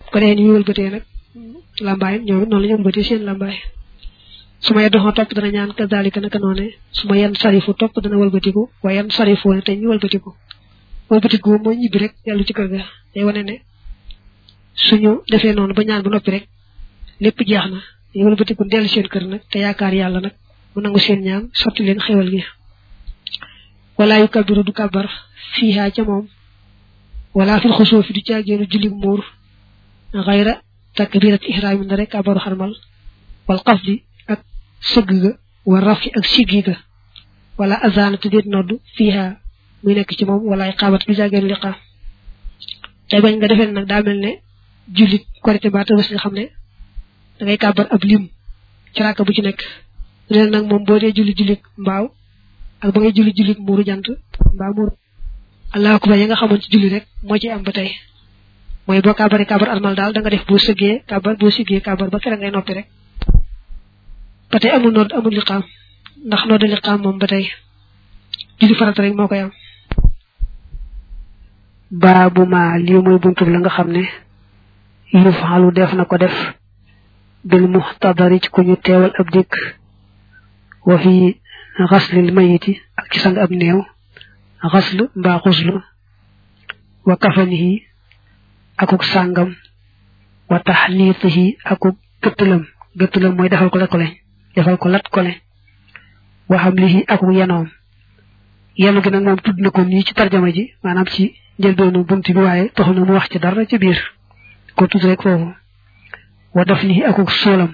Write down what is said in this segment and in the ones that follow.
ko defee ni ñu wëlbatee nag lambaay ñoom it noonu la ñu wëlbatee seen lambaay su ma yeddoxoo topp dana ñaan kazalika naka noone su ma yenn sarifu topp dana wëlbatiku waaye yenn sarifoo ne te ñu wëlbatiku wëlbatiku mooy ñibbi rek dellu ci kër ga day wane ne suñu defee noonu ba ñaan ba noppi rek lépp jeex na ñu wëlbatiku dellu seen kër nag te yaakaar yàlla nag mu nangu seen ñaan sotti leen xewal gi wala yu kabiru du kabar fiihaa ca moom wala fil xusoo fi du caageenu julli muur xayra takbirat ihraami na rek kabaru xarmal wal xafdi ak sëgg ga wa rafi ak siggi ga wala azana te déet noddu fiihaa muy nekk ci moom wala ay xaabat du caageenu liqaam tey bañ nga defee nag daa mel ne jullit korité ba tëbës nga xam ne da ngay kàbbar ab lim ci ràkk bu ci nekk leen nag moom boo dee julli jullit mbaaw ak ba ngay julli jullit muuru jant mbaa muuru allahu akbar yi nga xamoon ci julli rek moo ci am ba tey mooy boo kàbbaree kàbbar almal daal da nga def boo sëggee kàbbar boo siggee kàbbar ba kere ngay noppi rek ba tey amul nodd amul liqaam ndax nodd liqaam moom ba tey julli farata rek moo koy am baabu ma lii mooy buntu la nga xam ne yu faalu def na ko def bil muxtadari ci ku ñu teewal ab dikk wa fi xaslil mayiti ak ci sang ab néew xasl mbaa xuslu wa kafanihi akuk sàngam wa taxniitihi akuk gëttalam gëttalam mooy defal ko lat ko leñ defal ko lat ko leñ wa xamlihi akuk yenoom yenu gi nag moom tudd na ko nii ci tarjama ji maanaam ci njëlbeenu bunt bi waaye taxul na mu wax ci dara ci biir ko tudd rek foofu wa daf ni akuk soolam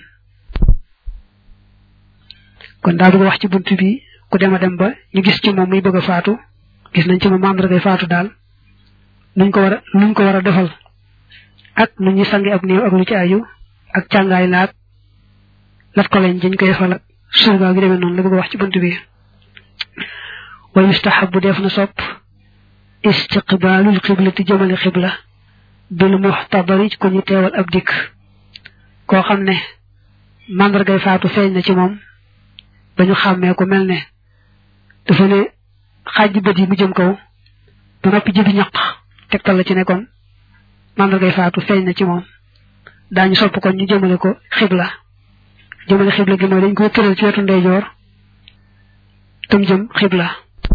kon daa bëgg wax ci bunt bi ku dem a dem ba ñu gis ci moom muy bëgg a faatu gis nañ ci moom mandargay faatu daal nuñ ko war a nuñ ko war a defal ak nu ñuy sangi ab néew ak lu ci aju ak càngaay laag lat ko lañ dañ koy defal ak surga gi demee noonu la bëgg a wax ci bunt bi wa yustahabu def na sopp istiqbaalul xiblati jëmale xibla bil muxtadari ko ñu teewal ab dikk koo xam ne màndargay faatu feeñ na ci moom ba ñu xàmmee ko mel ne dafa ne xaaj bët yi mu jëm kaw ba noppi jëbi ñaq tegtal la ci ne kon màndargay faatu feeñ na ci moom daañu sopp kon ñu jëmale ko xibla jëmale xibla gi mooy dañ ko tëral ci wetu ndeyjoor tam jëm xibla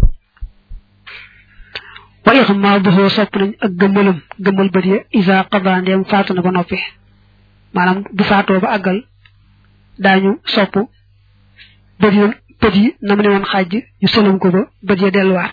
wa ixmaaduhu sopp nañ ak gëmmalam gëmmal bët ya isa qada ndeem faatu na ba noppi maanaam bu faatoo ba àggal daañu sopp bët yi bët yi na mu ne woon xaaj ñu sëlam ko ba bët ya delluwaat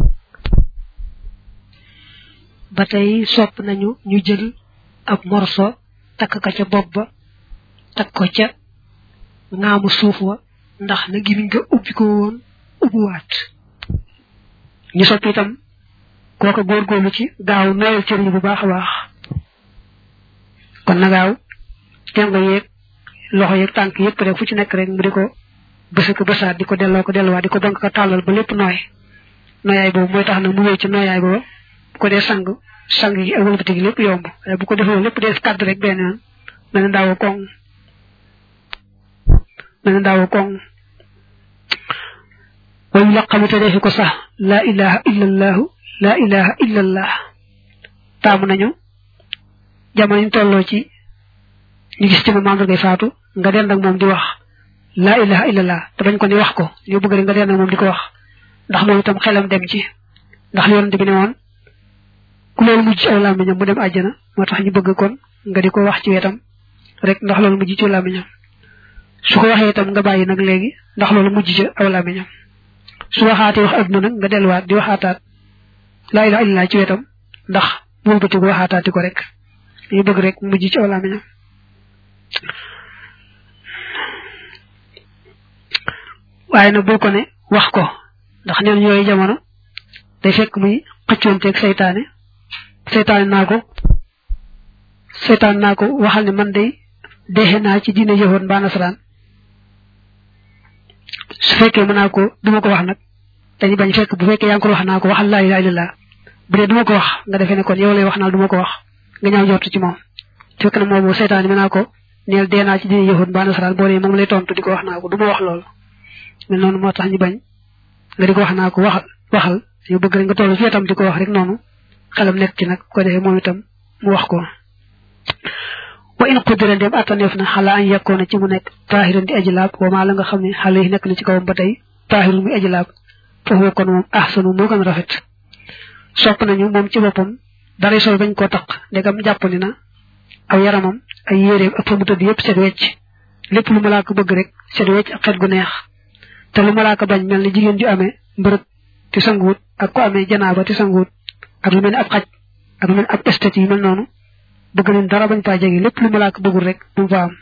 ba tey sopp nañu ñu jël ab morso takk ka ca bopp ba takk ko ca ngaamu suuf wa ndax na gimiñ nga ubbi ko woon ubbiwaat ñu sopp itam kooka góorgóorlu ci gaaw nooyal cër yi bu baax a baax kon na gaaw tengo yeeg loxo yeeg tànk yëpp rek fu ci nekk rek mu di ko bësa ko bësaat di ko delloo ko delluwaat di ko donk ko tàllal ba lépp nooy nooyaay boobu mooy tax na mu wéy ci nooyaay booba bu ko dee sang sang yi ak wëlbati gi lépp yomb waaye bu ko defee lépp dee kàdd rek benn yoon mel ne daawa koŋ mel ne daawa koŋ wayu laqamite defi ko sax laa ilaha illa allahu laa ilaha illa allah taamu nañu jamono ñu tolloo ci ñu gis ci moom mandargay faatu nga dend ak moom di wax laa ilaha illallah te bañ ko ni wax ko ñu bëgg rek nga dend ak moom di ko wax ndax moom itam xelam dem ci ndax li yonent bi ne woon ku loolu mujj ci aw làmmiñam mu dem àjjana moo tax ñu bëgg kon nga di ko wax ci wetam rek ndax loolu mujj ci aw làmmiñam su ko waxee itam nga bàyyi nag léegi ndax loolu mujj ci aw làmmiñam su waxaatee wax adduna nag nga delluwaat di waxaataat laa ilaha illallah ci wetam ndax moom bëtigu waxaataati ko rek ñu bëgg rek mujj ci aw làmmiñam waaye nag bul ko ne wax ko ndax neen yooyu jamono day fekk muy xëccoonteeg seytaane seytaane naa ko seytaane naa ko waxal ne man day deexe naa ci diine yëwoon mbaa nasaraan su fekkee mën naa ko duma ko wax nag dañu bañ fekk bu fekkee yaa ngi ko wax naa ko waxal laa ilaha illallah bu dee duma ko wax nga defee ne kon yow lay wax naa duma ko wax nga ñaaw jortu ci moom fekk na moom seytaane mën naa ko neel dee naa ci diine yëwoon mbaa nasaraan boo dee moom lay tontu di ko wax naa ko duma wax loolu mel noonu moo tax ñu bañ nga di ko wax naa ko waxal waxal ñu bëgg rek nga toll fi itam di ko wax rek noonu xelam nekk ci nag ko defee moom itam mu wax ko in qudira dem attaneef na xala an yakkoona ci mu nekk taahiran di aji laab wa maa la nga xam ne xale yi nekk na ci kawam ba tey taahirun muy aji laab foofu kon moom ahsanu moo gën rafet sopp nañu moom ci boppam dara sol bañ koo taq ndegam jàpp ni na aw yaramam ay yéreem ak fa mu tëdd yëpp set wecc lépp lu malaaka bëgg rek set wecc ak xet gu neex te lu malaaka bañ mel ni jigéen ju amee mbërëg te sanguwut ak ko amee janaaba te sanguwut ak lu mel ni ab xaj ak lu mel ni ab estet yi mel noonu bëgg nañ dara bañ faa jege lépp lu malaaka bëggul rek bu mu fa am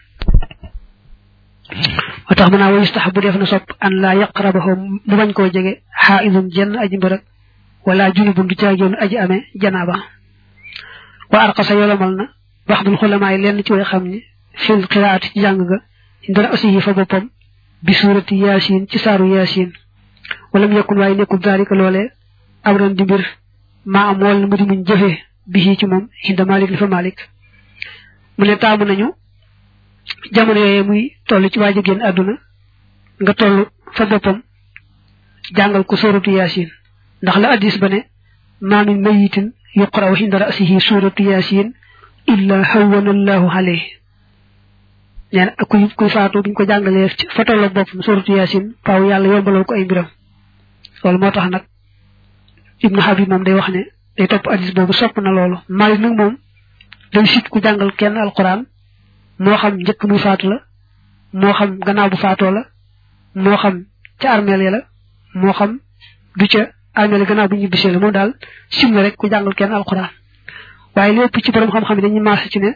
moo tax mën naa wa yustahabu def na sopp an laa yaqrabahu mu bañ koo jege xaaidun jenn aji mbërëg wala junubun du caageenu aji amee janaaba wa arqasa yolomal na baxdul xulamaa yi lenn ci way xam ni fil qiraati ci jàng ga dara aussi yi fa boppam bi suurati yaasin ci saaru yaasin wala mu yekkun waaye nekkul daalika loolee abran di mbir maa am wala mu di muñ jëfee bi ci moom hinda malik li fa malik mu ne taamu nañu jamono yooyu muy toll ci waaj a génn àdduna nga toll fa boppam jàngal ko suuratu yaasin ndax la addis ba ne maa min mayitin yuqra'u hinda ra'sihi suuratu yaasin illa hawwana allahu alayhi nee na kuy kuy faatu buñ ko jàngalee fa tolloog boppam suuratu yaasin faaw yàlla yombalal ko ay mbiram loolu moo tax nag ibnu habib moom day wax ne day topp addis boobu sopp na loolu Maalik nag moom day sit ku jàngal kenn alquran moo xam njëkk muy faatu la moo xam gannaaw bu faatoo la moo xam ca armeel ya la moo xam du ca armeel gannaaw bu ñu bisee la moom daal sim na rek ku jàngal kenn alquran waaye lépp ci borom xam-xam yi dañuy maase ci ne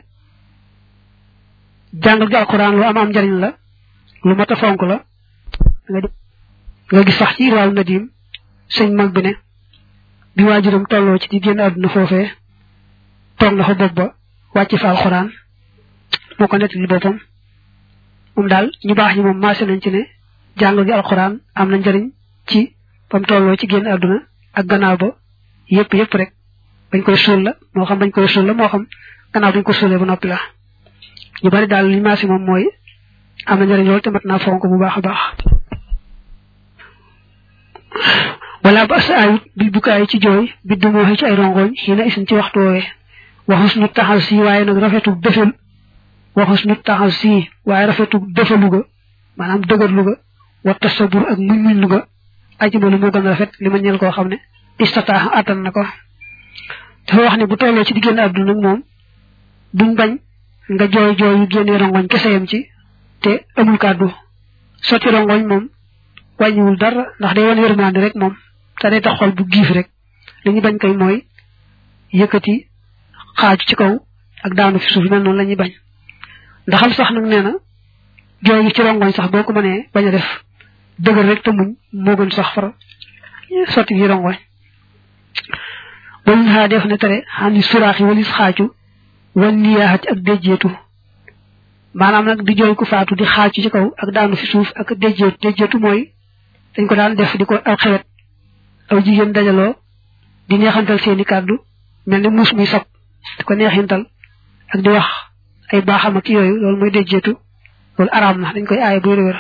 jàngal gi alquran lu am am njariñ la lu mat a fonk la nga gis sax ci irwaaw nadim sëñ mag bi ne bi waajuram tolloo ci di génn àdduna foofee toog na fa bopp ba wàcc fa alxuraan moo ko nettali boppam moom daal ñu baax ñi moom maase nañ ci ne jàng gi alxuraan am na njariñ ci bam tolloo ci génn àdduna ak gannaaw ba yëpp yëpp rek bañ koy suul la moo xam bañ koy suul la moo xam gannaaw bañ ko suulee ba noppi la ñu bari daal li maase moom mooy am na njariñ loolu te mat naa fonk bu baax a baax wala ba sa ayut bil bukaay ci jooy bi dumoo ci ay rongoñ xina isin ci waxtu woowee waxus nu taxal si waaye nag rafetu defal waxus nu taxal si waaye rafetu defalu ga maanaam dëgërlu ga wa tasabur ak muñ muñ lu ga ajimalu moo gën a rafet li ma ñeel koo xam ne istataax attan na ko dafa wax ne bu tollee ci diggénn àdduna nag moom duñ bañ nga jooy jooy yu génnee rongoñ kese yam ci te amul kàddu sotti rongoñ moom wàññiwul dara ndax day wan yërmande rek moom te day tax xol bu giif rek li ñu bañ koy mooy yëkkati xaaju ci kaw ak daanu fi suuf mel noonu la ñuy bañ ndaxam sax nag nee na jooy gi ci rongoñ sax boo ko mënee bañ a def dëgër rek te muñ moo gën sax far sotti gi rongoñ wañu xaa def ne tere xam ni suraax yi walis xaaju wan niyaaxat ak déjjeetu maanaam nag di jooy ku faatu di xaaju ci kaw ak daanu fi suuf ak déjjeetu déjjeetu mooy dañ ko daan def di ko aw xewet aw jigéen dajaloo di neexantal seeni kàddu mel ni muus muy sab di ko neexintal ak di wax ay baaxam ak yooyu loolu mooy déjjeetu loolu araam na dañ koy aaye bu wér-wér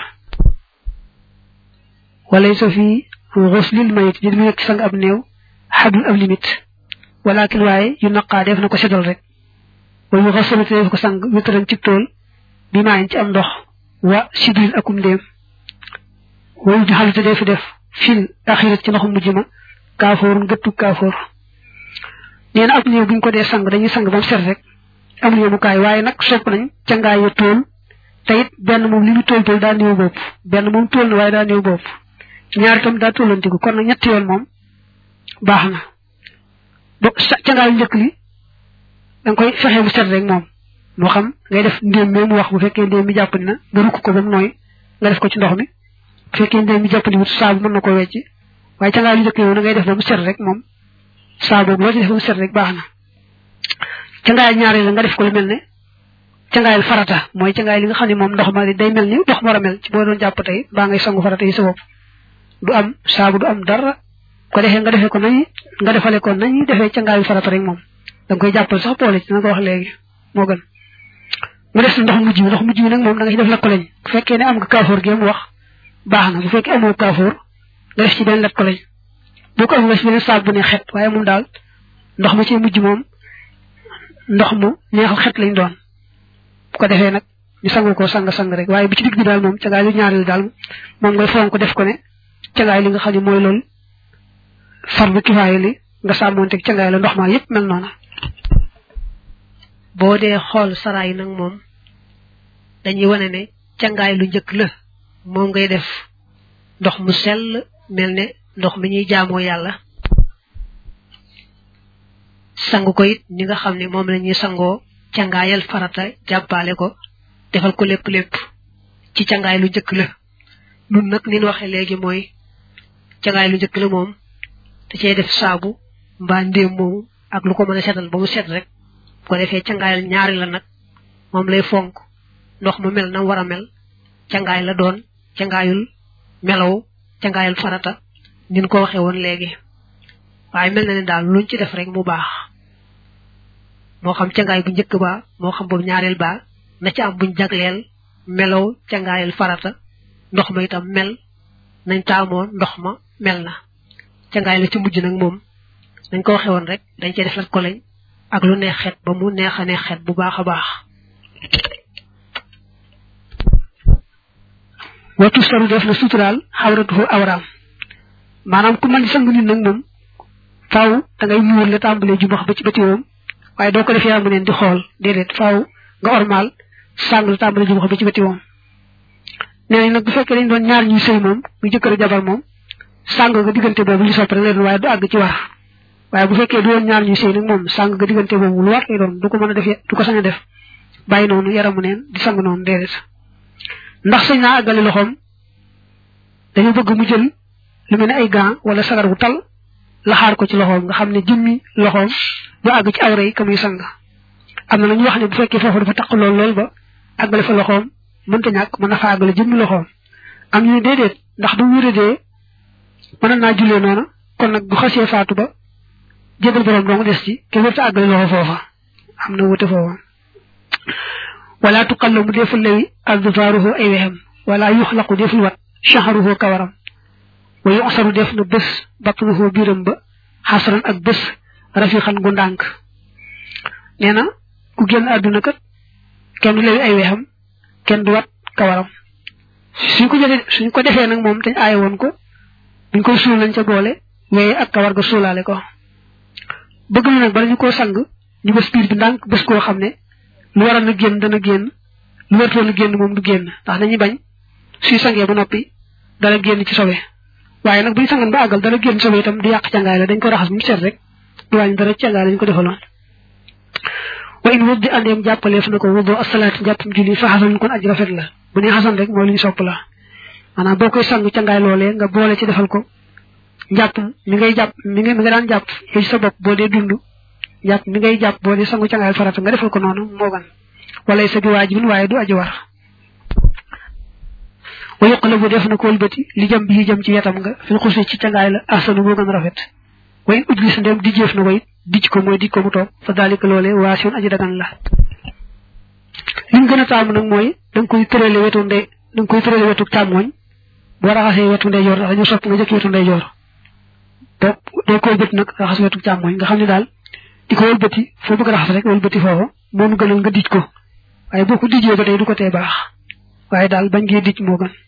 walay sa fii xuslil mayit di mu nekk sang ab néew xadul ab limite walakin waaye yu naqaa def na ko seddal rek wala yu xasalate def ko sang wétaran ci tool bi maayin ci am ndox wa sibil akum ndéem wayu di xalite def def fil axirat ci ndoxum mujj ma kaafoorun gëttu kaafoor nee na ab néew buñ ko dee sang dañuy sang ba mu set rek amul yemukaay waaye nag sopp nañ ca ngaay ya tool te it benn moom li mu tool tool daa néew bopp benn moom tool na waaye daa néew bopp ñaar itam daa tollantiku kon nag ñetti yoon moom baax na ba ca ngaay njëkk li da nga koy fexe mu set rek moom moo xam ngay def ndéem mi mu wax bu fekkee ndéem mi jàppandi na nga rukk ko ba mu nooy nga def ko ci ndox mi bu fekkee ndéem mi jàppandi wut saabu mën na ko wecc waaye ca ngaay lu njëkk yow na ngay def ba mu set rek moom saabu loo ci def ba mu set rek baax na ca ngaay ñaareel la nga def ko lu mel ne cangaayal farata mooy cangaay li nga xam ne moom ndox ma day mel ni ndox mu war a mel ci boo doon jàpp tey baa ngay sangu farata yi sa bopp du am saabu du am dara ko defee nga defee ko nañ nga defale ko nañ defee cangaayal farata rek moom da nga koy jàppal sax boole ci na ko wax léegi moo gën mu des ndox mujj mi ndox mujj mi nag moom da nga ci def la ko lañ bu fekkee ne am nga kaafoor gi mu wax baax na bu fekkee amoo kaafoor nga def ci benn lat ko lañ boo ko am nga ci beneen saabu bu ne xet waaye moom daal ndox ma ci mujj moom ndox mu neexal xet lañ doon ko defee nag ñu sangu ko sang sang rek waaye bi ci digg bi daal moom cagaay lu ñaareel daal moom ngay fonk def ko ne cagaay li nga xam ne mooy loolu fardu kifaaya li nga sàmmoonteeg cagaay la ndox ma yépp mel noona boo dee xool saraay nag moom dañuy wane ne cangaay lu njëkk la moom ngay def ndox mu sell mel ne ndox mi ñuy jaamoo yàlla sangu ko it ñi nga xam ne moom la ñuy sangoo cangaayal farata jàppaale ko defal ko lépp lépp ci cangaay lu njëkk la nun nag ni ñu waxee léegi mooy cangaay lu njëkk la moom da cee def saabu mbaa ndéem moomu ak lu ko mën a setal ba mu set rek bu ko defee cangaayal ñaari la nag moom lay fonk ndox mu mel na war a mel cangaay la doon cangaayul melaw cangaayal farata nin ko waxee woon léegi waaye mel na ne daal luñ ci def rek mu baax moo xam cangaay bu njëkk ba moo xam boobu ñaareel ba na ci am buñ jagleel melaw cangaayal farata ndox ma itam mel nañ taamoon ndox ma mel na cangaay la ci mujj nag moom dañ ko waxee woon rek dañ cee def lat ko lañ ak lu neex xet ba mu neex a neex xet bu baax a baax watu saru def na suturaal xawratuhu awraam maanaam ku mën sang nit nag moom faaw da ngay muur la tàmbalee jumax ba ci bëti woom waaye doo ko def yaa mu neen di xool déedéet faaw nga ormal sàng la tàmbalee jumax ba ci bëti woom nee nañ nag bu fekkee dañ doon ñaar ñuy sëy moom mu jëkkër jabar moom sàng nga diggante boobu li sopp rek leen waaye du àgg ci war waaye bu fekkee du woon ñaar ñuy sëy nag moom sàng nga diggante boobu lu war lay doon du ko mën a def du ko sañ a def bàyyi noonu yaramu neen di sang noonu déedéet ndax sañ naa àggale loxoom dañu bëgg mu jël lu mel ne ay gants wala sagar bu tal laxaar ko ci loxoom nga xam ne jëmmi loxoom du àgg ci awra yi ka muy sang am na ñu wax ne bu fekkee foofu dafa taq lool lool ba àggale fa loxoom mënta ñàkk mën na fa àggale jëmmi loxoom am ñu ne déedéet ndax bu wéradee mën naa jullee noona kon nag bu xasee faatu ba jébal borom dong des ci kenn warta àggale loxo foofa am na wute foofa wala tuqallamu deful lewi adfaaruhu ay wexem wala yuxlaqu deful wat shahruhu kawaram wa yuxsaru def na bés batnuhu biram ba xasran ak bés rafiqan gu ndànk nee na ku génn àdduna kat kenn du lewi ay wexam kenn du wat kawaram suñ ko jëlee suñ ko defee nag moom dañ aaye woon ko buñ koy suul nañ ca boole weye ak kawar ga suulaale ko bëgg na nag bala ñu koo sang ñu bés biir bi ndànk bés koo xam ne lu waroon a génn dana génn lu wartoon a génn moom du génn ndax dañuy bañ suy sangee ba noppi dana génn ci sobe waaye nag buñ sangan ba àggal dana génn sobe itam du yàq cangaay la dañ ko raxas mu set rek du wàññi dara cangaay la ñu ko defaloon wa in wuddi andeem jàppaleef na ko wuddoo asalaati njàppam julli fa xasan kon aj rafet la bu ne xasan rek mooy lu ñu sopp la maanaam boo koy sang cangaay loolee nga boole ci defal ko njàpp mi ngay jàpp mi nga mi nga daan jàpp yow ci sa bopp boo dee dund jàpp mi ngay jàpp boo dee sangu cangaay farata nga defal ko noonu moo gan wala sa bi waajibin waaye du aji war wa yuqlabu def na ko wëlbati li jëm bi jëm ci wetam nga fil xusi ci cangaay la ahsanu moo gën rafet wa in ujlis ndem di jëf na ko it dij ko mooy dij ko mu toog fa daalika loolee waasiun aji dagan la liñ gën a taamu nag mooy da nga koy tërale wetu ndey da nga koy tërale wetu càmmooñ boo raxasee wetu ndeyjoor ndax dañu sopp nga jëkk wetu ndeyjoor doo doo ko wëlbati nag raxas wetu càmmooñ nga xam ne daal di ko wëlbati foo bëgg raxas rek wëlbati foofu moom gënal nga dij ko waaye boo ko dijee ba tey du ko tee baax waaye daal bañ ngee dij moo gën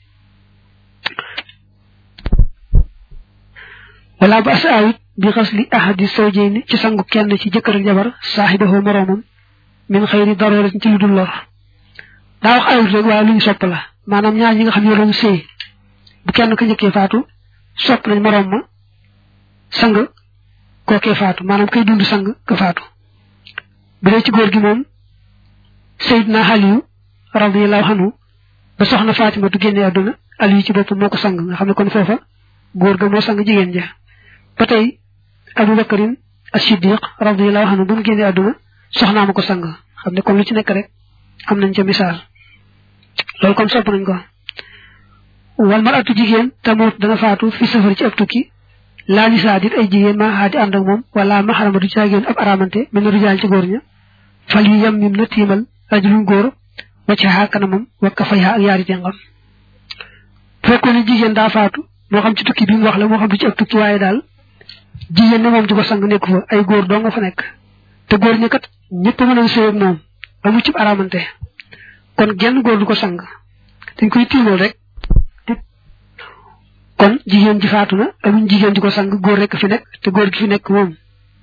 wala ba sa awit bi xas li ahadi sawjayni ci sangu kenn ci jëkkër ak jabar saaxibahu moroomam min xëyri daroora ci lu dul lor daa wax awit rek waaye lu ñu sopp la maanaam ñaar ñi nga xam ne doon sëy bu kenn ka njëkkee faatu sopp nañ moroom ma sang kookee faatu maanaam kay dund sang ka faatu bu dee ci góor gi moom Seydina Aliyu radiyallahu anhu ba soxna Fatima du génne àdduna Aliyu ci boppam moo ko sang nga xam ne kon foofa góor ga moo sang jigéen ja ba tey Abu Bakarin as-Siddiq radiyallahu anhu bu mu génne àdduna soxnaa ma ko sang xam ne kon lu ci nekk rek am nañ ca misaal loolu kon sopp nañ ko wal maratu jigéen tamoot dana faatu fi safar ci ab tukki laa nisaa dit ay jigéen maa xaadi ànd ak moom wala maxarama du caagéen ab aramante mel na rijaal ci góor ña fal yi yam mim na tiimal rajulun góor wacca xaa kanamam wakka fay xaa ak yaari jàngam fekkoon ne jigéen daa faatu moo xam ci tukki bi mu wax la moo xam du ci ab tukki waaye daal jigéen ne moom di ko sang nekku fa ay góor doo nga fa nekk te góor ñi kat ñëpp mën a sëy ak moom amu ci aramante kon genn góor du ko sang dañ koy tiimal rek kon jigéen ji faatu na amuñ jigéen ji ko sang góor rek fi nekk te góor gi fi nekk moom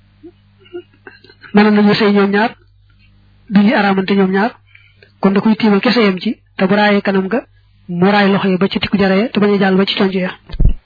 mënoon nañu sëy ñoom ñaar du ñu araamante ñoom ñaar kon da koy tiimal kese yam ci te bu raayee kanam ga mu raay loxo yi ba ci tikku jaree te bañ a jàll ba ci conc ya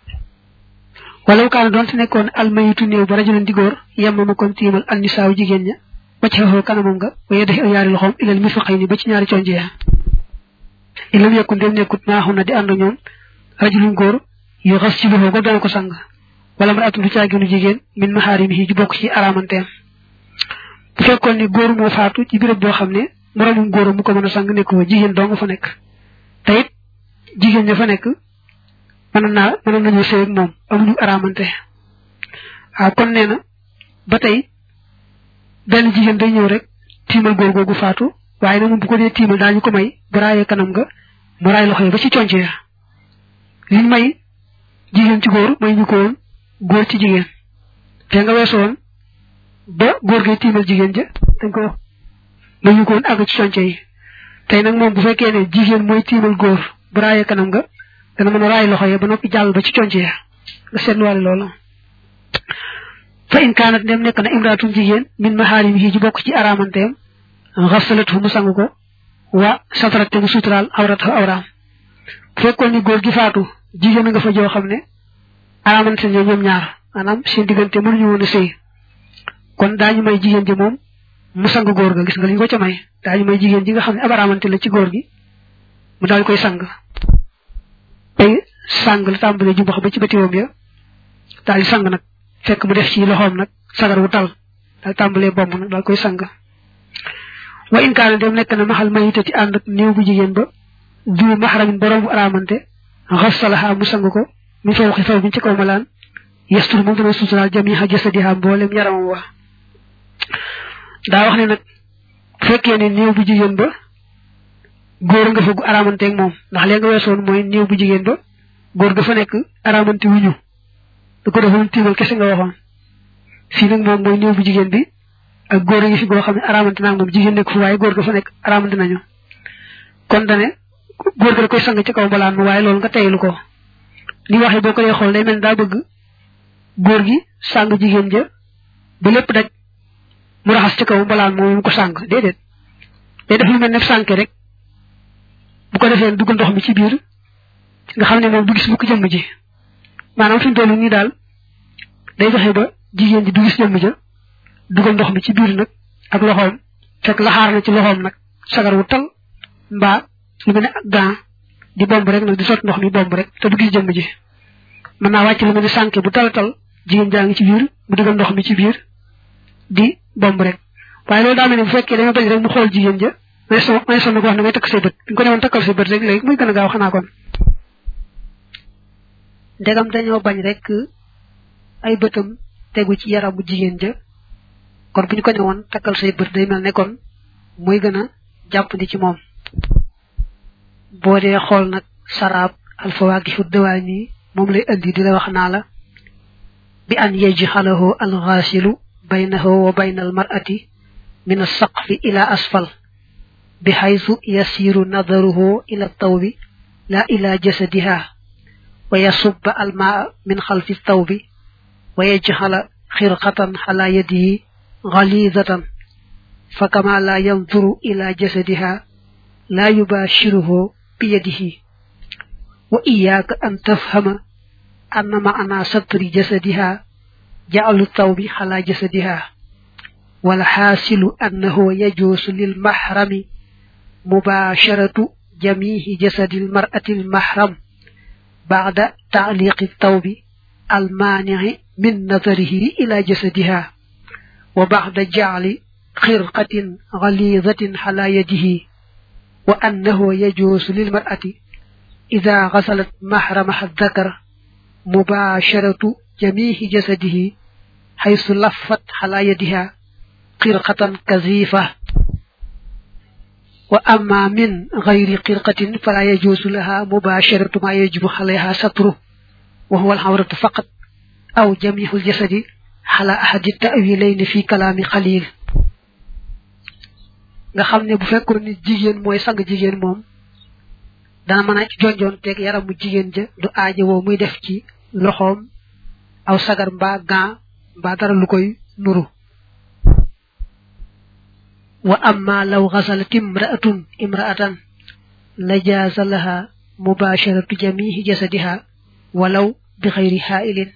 wala kaana doon te nekkoon almayitu néew ba rajulan di góor yemma ma kon tiimal an nisaaw jigéen ña ba ci xeexoo kanamam nga waye def yaari loxoom ilal mirfaqay ni ba ci ñaari conc ya ilam yekku ndem nekkut maaxu na di ànd ñoom rajulun góor yu xas ci loxo ko dana ko sang wala mar atum du caaginu jigéen min maxaarimihi ju bokk ci araamanteem bu fekkoon ni góor moo faatu ci béréb boo xam ne moroomum góor mu ko mën a sang nekk fa jigéen dong fa nekk te it jigéen ña fa nekk mën naa mën nañu sëy ak moom amuñu araamante ah kon nee na ba tey benn jigéen day ñëw rek tiimal góor googu faatu waaye nag moom bu ko dee tiimal daañu ko may bu raayee kanam nga mu raay loxo yi ba ci conc ya liñ may jigéen ci góor may ñu ko woon góor ci jigéen te nga weesu woon ba góor gay tiimal jigéen ja dañ ko wax may ñu ko woon àgg ci conc yi tey nag moom bu fekkee ne jigéen mooy tiimal góor bu raayee kanam nga dana mën a raay loxo ya ba noppi jàll ba ci conc ya nga seetluwaale loolu fa in kaanat ndem nekk na imraatum jigéen min maxaarimihi ji bokk ci araamanteem xasalatu mu sang ko wa satarat te mu suturaal awrata awraam bu fekkoon ni góor gi faatu jigéen nga fa joo xam ne araamante ne ñoom ñaar maanaam seen diggante mënuñu woon a sëy kon daañu may jigéen ji moom mu sang góor ga gis nga li ñu ko ca may daañu may jigéen ji nga xam ne ab araamante la ci góor gi mu daal koy sang tey sang la tàmbalee jumbax ba ci bëtiwoom ya daal di sang nag fekk mu def ci loxoom nag sagar wu tal daal tàmbalee bomb nag daal koy sang wa in kaana dem nekk na maxal mayita ci ànd ak néew bu jigéen ba du maxaramin borom bu araamante xasalaha mu sang ko mi faw xi faw bi ci kaw malaan yestur moom dana suturaal jamiha jasadiha mboolem yaramam wa daa wax ne nag bu fekkee ne néew bu jigéen ba góor nga fa gu araamanteeg moom ndax léegi nga weesoon mooy néew bu jigéen ba góor ga fa nekk araamante wuñu da ko defoon tiimal kese nga waxoon fii nag moom mooy néew bu jigéen bi ak góor yi fi goo xam ne araamante naa moom jigéen nekk fu waaye góor ga fa nekk araamante nañu kon dane góor ga da koy sang ci kaw mbalaan ma waaye loolu nga teylu ko li waxee boo ko dee xool day mel daa bëgg góor gi sang jigéen ja ba lépp daj mu raxas ci kaw mbalaan moom mu ko sang déedéet day def lu mel ne sànke rek bu ko defee dugg ndox mi ci biir nga xam ne moom du gis bu ko jëmm ji maanaam fi mu toll nii daal day fexe ba jigéen ji du gis jëmm ja dugal ndox mi ci biir nag ak loxoom fekk laxaar na ci loxoom nag sagar wu tal mbaa lu mel ne ak gant di bomb rek nag di sot ndox mi bomb rek te du gis jëmm ji mën naa wàcc lu mel ne sànke bu tal tal jigéen jaa ngi ci biir mu dugal ndox mi ci biir di bomb rek waaye loolu daa mel ne bu fekkee dañoo bañ rek mu xool jigéen ja may so may sonn ko wax ne may takk say bët bi ñu ko newoon takkal say bët rek léegi muy gën a gaaw xanaa kon ndegam dañoo bañ rek ay bëtam tegu ci yaramu jigéen ja kon bu ñu ko newoon takkal say bët day mel ne kon muy gën a jàppandi ci moom boo dee xool nag saraab alfawaakihu dawaani moom lay indi di la wax naa la bi an yajxalahu alxaasilu baynahu wa bayna almar'ati min alsaqfi ila asfal bi xaytu yasiru nadaruhu ila tawbi la ila jasadiha wa yasubba almaa min xalfi tawbi wa yajxala xirqatan xala yadihi غليظة فكما لا ينظر إلى جسدها لا يباشره بيده وإياك أن تفهم أن معنى ستر جسدها جعل الثوب على جسدها والحاصل أنه يجوز للمحرم مباشرة جميع جسد المرأة المحرم بعد تعليق الثوب المانع من نظره إلى جسدها وبعد جعل خرقة غليظة على يده وأنه يجوز للمرأة إذا غسلت محرمها الذكر مباشرة جميع جسده حيث لفت على يدها خرقة كثيفة وأما من غير خرقة فلا يجوز لها مباشرة ما يجب عليها ستره وهو العورة فقط أو جميع الجسد على أحد التأويلين في كلام قليل nga xam ne bu fekkoon ni jigéen mooy sang jigéen moom dana mën a jonjoon teeg yaramu jigéen ja du aaje woo muy def ci loxoom aw sagar mbaa gan mbaa dara lu koy nuru wa amma law ghasalat imra'atun imra'atan lajaza laha mubasharatu jami'i jasadiha walaw bi khayri ha'ilin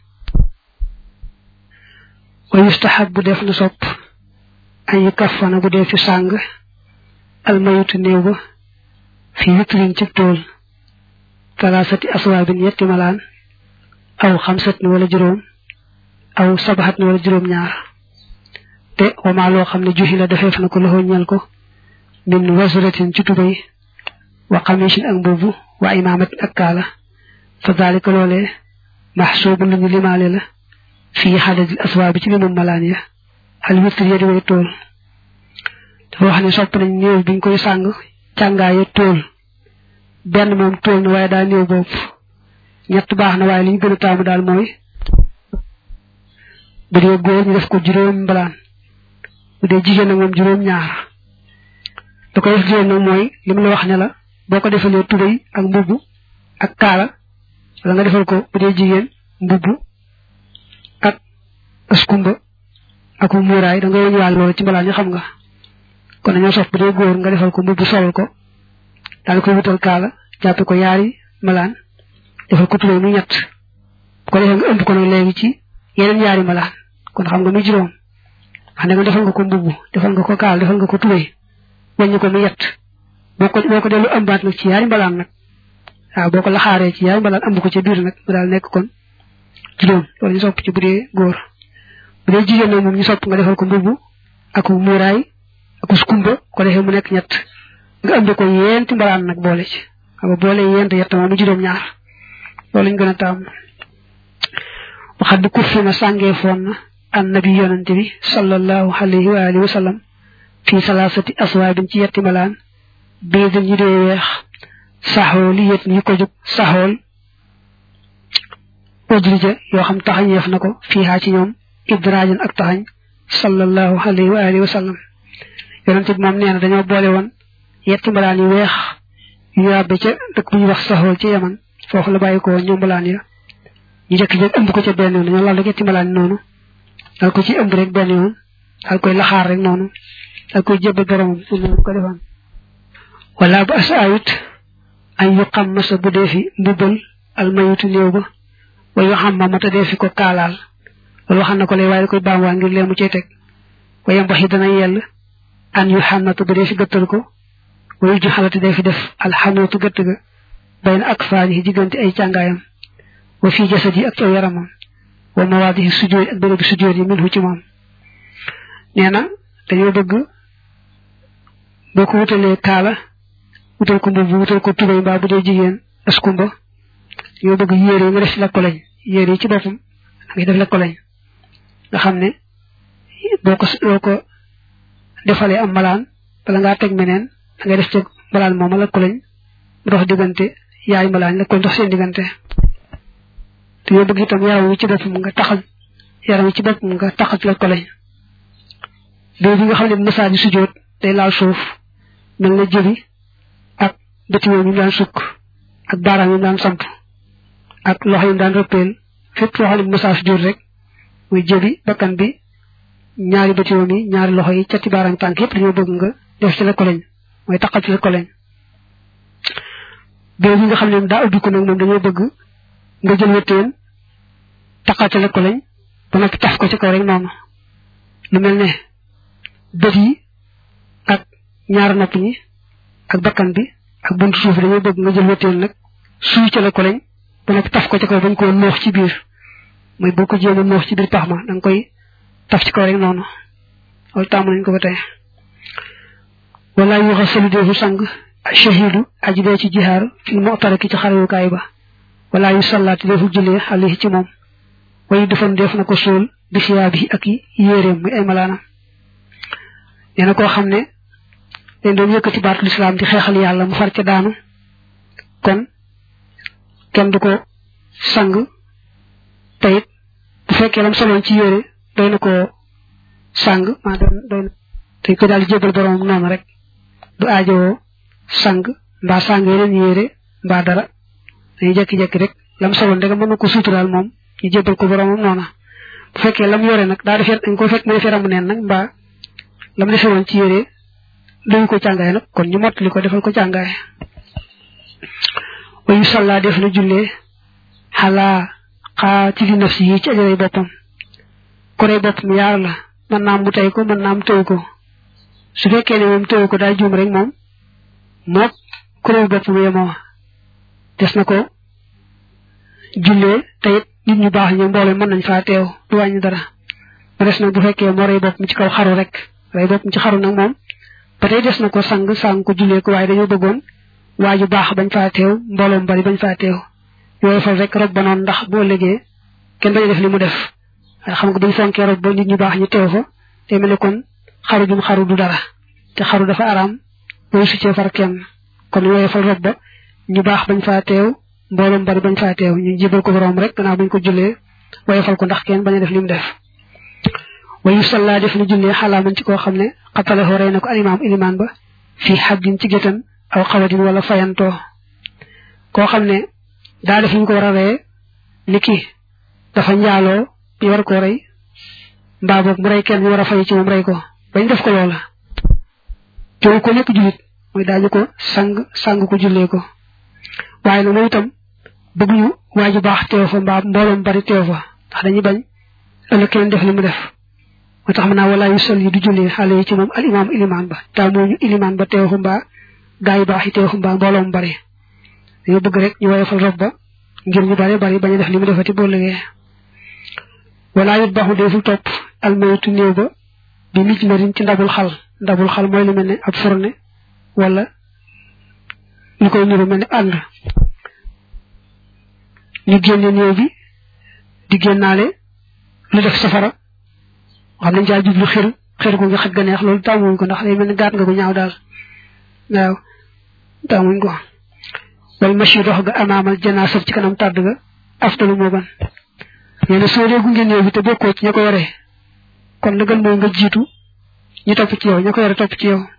wa yustahabbu def na sopp an yukaffana bu def ci sang al mayutu neew ba fi witrin ci tool talasati aswabin yetti malaan aw xamsat ni wala juróom aw sabaxat ni wala juróom ñaar te wama loo xam ne juxi la defeef na ko loxo ñel ko min wasratin ci tubay wa xamishin ak mbubu wa imaamatin ak kaala fa dalika loolee maxsuubu lu ñu limaale la fii xadadil aswaabi ci limum malaan ya al witr ya di way tool dafa wax ne sopp nañ néew biñ koy sàng càngaaye tool benn moom tool na waaye daa néew bopp ñett baax na waaye li ñu gën a taamu daal mooy bu dee góor ñu def ko juróom mbalaan bu dee jigéen nag moom juróom ñaar da ko def juróom nag mooy li mu la wax ne la boo ko defalee tubéy ak mbubb ak kaala wala nga defal ko bu dee jigéen mbubb ak askumba ak muuraay da nga wëñuwaal loolu ci mbalaan ñu xam nga kon dañoo sof bu dee góor nga defal ko mbubb solal ko daal koy wutal kaala jàppe ko yaari malaan defal ko tubéy muy ñett bu ko defee nga ëmb ko nag léegi ci yeneen yaari malaan kon xam nga muy juróom wax ne nga defal nga ko mbubb defal nga ko kaala defal nga ko tubéy wàññi ko muy yett boo ko boo ko dellu ëmbaat nag ci yaari mbalaan nag waaw boo ko laxaaree ci yaari mbalaan ëmb ko ci biir nag mu daal nekk kon juróom loolu ñu sopp ci bu dee góor bu dee jigéen nag moom ñu sopp nga defal ko mbubb ak muuraay ak skumba ko defee mu nekk ñett nga ëmb ko yenti mbalaan nag boole ci xam nga boole yent yett moom mu juróom ñaar loolu lañ gën a taam waxat bi kuffi na sàngee foon na annabi yonante bi sallallahu alayhi wa alihi wa sallam fii salaasati aswaabin ci yetti malaan biidin ñu dee weex saxool yi yet ñi ko jóg saxool udrija yoo xam taxañeef na ko fii haa ci ñoom idraajan ak taxañ sallallahu alayhi wa alihi wa sallam yonante bi moom nee na dañoo boole woon yetti mbalaan yu weex yu yàbbe ca dëkk bu ñuy wax saxool ci yaman foofu la bàyyi ko woon ñoom mbalaan ya ñu jëkk jëkk ëmb ko ca benn yoon dañoo laal rek yetti mbalaan noonu dal ko ci ëmb rek benn yoon dal koy laxaar rek noonu dal koy jébbal boromam noonu ko defaan wala bu as ayit ay yu xam masa bu dee fi mbubbal almayutu néew ba wa yu xam ma mata dee fi ko kaalaal loolu waxam na ko lay waaye da koy baam waa ngir leemu cay teg wayam wax yi dana yell an yu xànnatu bu dee fi gëttal ko wayu ju xalati dee fi def alxanuutu gëtt ga bayna ak faani yi diggante ay càngaayam wa fii jasad yi ak ci aw yaramam wa mawaadihi sujjóot ak bérébi sujjóot yi min hu ci moom nee na dañoo bëgg boo ko wutalee kaala wutal ko mbubb wutal ko tubay mbaa bu dee jigéen askumba dañoo bëgg yére yi nga def ci la koleñ yére yi ci boppam nga def la koleñ nga xam ne boo ko boo ko defalee am malaan bala ngaa teg meneen da ngay def ci malaan mooma la koleñ mu dox diggante yaay malaan la koleñ dox seen diggante te yoo bëgg itam yaram wi ci boppam nga taxal yaram wi ci boppam nga taxal la koleñ boo bi nga xam ne masaa ji sujjóot day laal suuf mel na jëbi ak bëti yi mu daan sukk ak baaraam yi mu daan samp ak loxo yi mu daan rëppeel fépp foo xam ne masaa sujjóot rek muy jëbi bakkan bi ñaari bëti yi ñaari loxo yi cati baaraam tànk yëpp dañoo bëgg nga def ci la koleñ mooy taxal ci la koleñ boo bi nga xam ne daa ubbi ko nag moom dañoo bëgg nga jël wëttéen taxatale ko lañ ba noppi taf ko ci kaw rek noonu lu mel ne bët yi ak ñaar nopp ñi ak bakkan bi ak buntu suuf dañoo bëgg nga jël wëttéen nag suy ca la ko lañ ba noppi taf ko ci kaw bañ koo noox ci biir mooy boo ko jéem a noox ci biir pax ma da nga koy taf ci kaw rek noonu loolu tàmm nañ ko ba tey wala yu xasalu deefu sang shahidu aji dee ci jihaar fi mu'taraki ci xarewukaay ba wala yu sallaati defu jullee alayhi ci moom wayu defam def na ko suul bi siyaa bi ak yéeréem muy ay malaanam nee na koo xam ne dañ doon yëkkati baatu lislaam di xeexal yàlla mu far ca daanu kon kenn du ko sang tayit bu fekkee lam soloon ci yére doy na ko sang maa doy na tey ko daal di jébal boromam noonu rek du aajowoo sang mbaa sang yeneen yére mbaa dara dañuy jekki-jekki rek lam soloon rek mën na ko suturaal moom ñu jébbal ko boromam noona bu fekkee lam yore nag daa defee dañ ko fekk mu defee ramu neen nag mbaa lam defee woon ci yére dañu ko càngaay nag kon ñu mottali ko defal ko càngaay wayu salla def na jullee xalaa xaa ci li nafsi yi ci ajaray boppam korey boppam yaar la mën naam mu tey ko mën naam tëw ko su fekkee ne moom tëw ko daa juum rek moom mook korey boppam yemoo des na ko jullee te it nit ñu baax ñu mbooloo mën nañ faa teew du wàññi dara mu des nag bu fekkee moo rey boppam ci kaw xaru rek rey boppam ci xaru nag moom ba tey des na ko sang sang ko jullee ko waaye dañoo bëggoon waa ju baax bañ faa teew mbooloom bari bañ faa teew yooyu fal rek rob ba noonu ndax boo ëllëgee kenn bañ a def li mu def xam nga buñ fonkee rob ba nit ñu baax ñu teew fa te mel ne kon xaru jum xaru du dara te xaru dafa araam booy succee far kenn kon yooyu fal rob ba ñu baax bañ faa teew mbooloom bari bañ faa teew ñu jébal ko borom rek gannaaw bañ ko jullee waaye fal ko ndax kenn bañ a def li mu def wayu salla def na jullee xalaa man ci koo xam ne xatale rey na ko alimaam ilimaan ba fii xaddin ci gétan aw xawadin wala fayantoo koo xam ne daa def ñu ko war a reye ni ki dafa njaaloo ñu war koo rey mbaa boog mu rey kenn ñu war a fay ci moom rey ko bañ def ko loola jow ko nekk julit mooy daañu ko sang sang ko jullee ko waaye nag moom itam bëgguñu waa ju baax teew fa mbaa mbooloom bari teew fa ndax dañuy bañ ëllëg kenn def li mu def moo tax mën naa walaa yu sol yi du jullee xale yi ci moom al imaam ilimaan ba taa mooñu ilimaan ba teew fa mbaa gaa yu baax yi teew fa mbaa mbooloom bari dañoo bëgg rek ñu woyofal rob ba ngir ñu bari bari bañ a def li mu defati boo liggéey walaa yut baaxu deful topp almaytu néew ba bi mij marin ci ndabul xal ndabul xal mooy lu mel ne ab fourne wala ñu koy niru mel ne ànd ñu génne néew bi di génnaale lu def safara xam nañ caa jublu xir xir gu nga xaj ga neex loolu tàmmuñ ko ndax day mel ne gaat nga ko ñaaw daal waaw tàmmuñ ko wal machi dox ga amaamal janaasat ci kanam tàdd ga aftalu moo gën nee na soo dee gunge néew bi te bokkoo ci ña ko waree kon la gën mooy nga jiitu ñu topp ci yow ña ko yore topp ci yow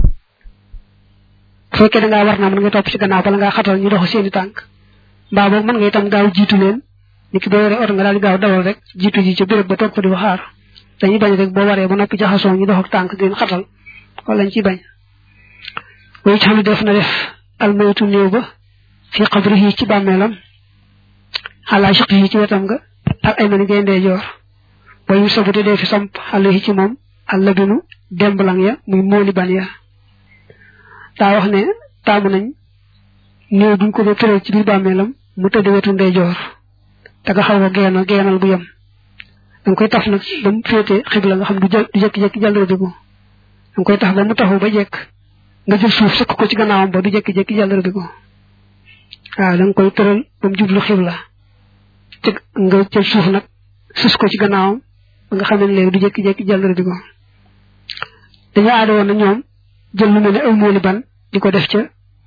bu fekkee da ngaa war naa mën nga topp ci gannaaw bala ngaa xatal ñu dox seeni tànk mbaa boog mën nga itam gaaw jiitu leen ni ki boo yore oto nga daal di gaaw dawal rek jiitu ji ca béréb ba toog fa di xaar dañuy bañ rek boo waree ba noppi jaxasoo ñu dox ak tànk di leen xatal wala lañ ciy bañ way xam ne def na def almaytu néew ba fi qabrihi ci bàmmeelam ala shiqihi ci wetam nga ak ay mani ngay ndeyjoor wayu sabute dee fi samp alayhi ci moom allabinu demblang ya muy mooli ban ya daa wax ne taamu nañ néew duñ ko ba tëral ci biir bàmmeelam mu tëdd wetu ndeyjoor te nga xaw ko geenal geenal bu yem danga koy taf nag ba mu féete xibla nga xam du jël du jékki-jékki jàll rëbiku danga koy tax ba mu taxu ba jekk nga jël suuf sëkk ko ci gannaawam ba du jékki-jékki jàll rëbiku waaw da nga koy tëral ba mu jublu xibla ci nga jël suuf nag sus ko ci gannaawam ba nga xam ne léegi du jékki-jékki jàll rëbiku dañoo aada woon na ñoom jël lu mel ne ay mooli ban di ko def ca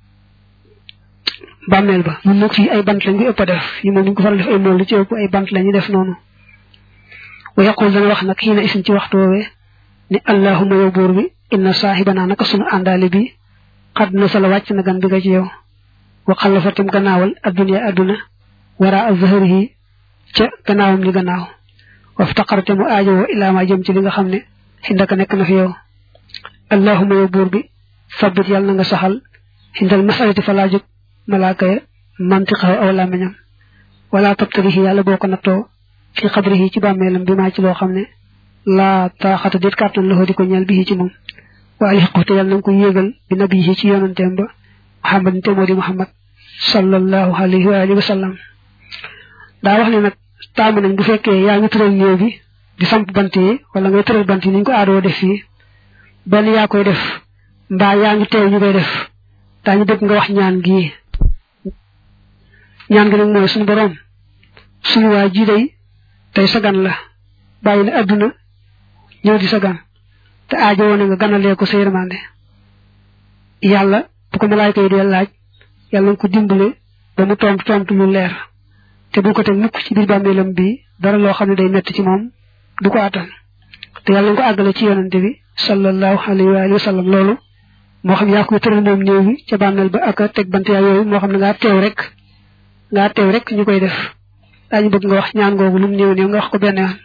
bàmmeel ba ñun nag fii ay bant lañ ko ëpp a def yi moom ñu ko faral def ay mool lu ci ëpp ay bant la ñu def noonu wa yaqul dana wax nag xii na isin ci waxtu woowee ne allahuma yow buur bi inna saaxibanaa naka sunu àndaale bi xad na sala wàcc na gan bi nga ci yow wa xalafatam gannaawal adduna adduna wara a zahrihi ca gannaawam li gannaaw waftaqarte mu aajowoo ilaa ma jëm ci li nga xam ne xindaka nekk na fi yow allahuma yow buur bi sabbit yàlla na nga saxal xindal masalati fa laa jóg malaaka ya mantiqahu aw làmmiñam wala tabtalihi yàlla boo ko nattoo fi xabrihi ci bàmmeelam bi maa ci loo xam ne laa taaxata déet kàttan loxo di ko ñeel bi ci moom wa alxiqu te yàlla na nga ko yéegal bi nabiyi ci yonanteem ba muhammad te moo di muhammad sallallahu alayhi wa alihi wa sallam daa wax ne nag taamu nañ bu fekkee yaa ngi tëral néew bi di samp bant yi wala ngay tëral bant yi ni ñu ko aadoo def fii benn yaa koy def mbaa yaa ngi teew ñu koy def daañu bëgg nga wax ñaan gii ñaan gi nag mooy suñu boroom suñu waa ji day tey sagan la bàyyi na adduna ñëw di sagan te aajo woon nga ganalee ko sa yërmande yàlla bu ko malaayka yi dee laaj yàlla nga ko dimbale ba mu tontu tontu lu leer te bu ko teg mukk ci biir bàmmeelam bi dara loo xam ne day metti ci moom du ko attan te yàlla nga ko àggale ci yonante bi sallallahu alayhi wa alihi wa sallam loolu moo xam yaa koy tëral moom néew bi ca bàmmeel ba ak teg bant yaa yooyu moo xam ne ngaa teew rek ngaa teew rek ñu koy def daañu bëgg nga wax ñaan googu lu mu néew néew nga wax ko benn yoon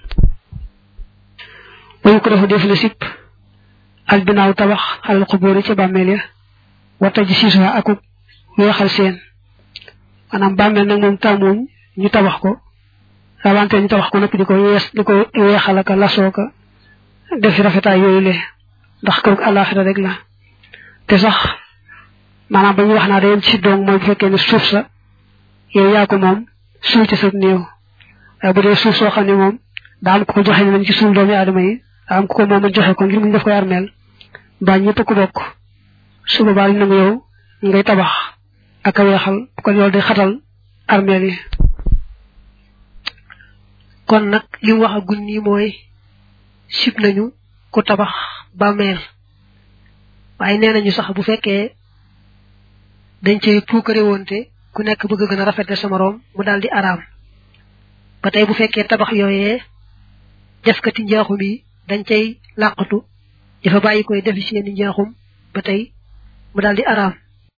wayu ko dafa def la sipp al binaaw tabax alal xubóori ca bàmmeel ya wata ji siisuwa akuk weexal seen maanaam bàmmeel nag moom tàmmuñ ñu tabax ko rawante ñu tabax ko nag di ko yees di ko weexal ak lasoo ka def rafetaay yooyu le ndax kërug àllaaxira rek la te sax maanaam ba ñu wax naa day ci doom mooy bu fekkee ne suuf sa yow yaa ko moom suul ci sa néew waaye bu dee suuf soo xam ne moom daa am ko ko joxe ne nañ ci suul doomi aadama yi daa am ko ko moom a joxe ko ngir mu def koy armeel mbaa ñëpp ko bokk su boobaa ñu nangu yow ngay tabax ak a weexal bu ko loolu day xatal armeel yi kon nag li mu wax a gun nii mooy sib nañu ku tabax bàmmeel waaye nee nañu sax bu fekkee dañ cey puukare woonte ku nekk bëgg gën a rafetle sa moroom mu daal di araam ba tey bu fekkee tabax yooyee defkati njaaxum yi dañ cay làqatu dafa bàyyi koy defi seeni njaaxum ba tey mu daal di araam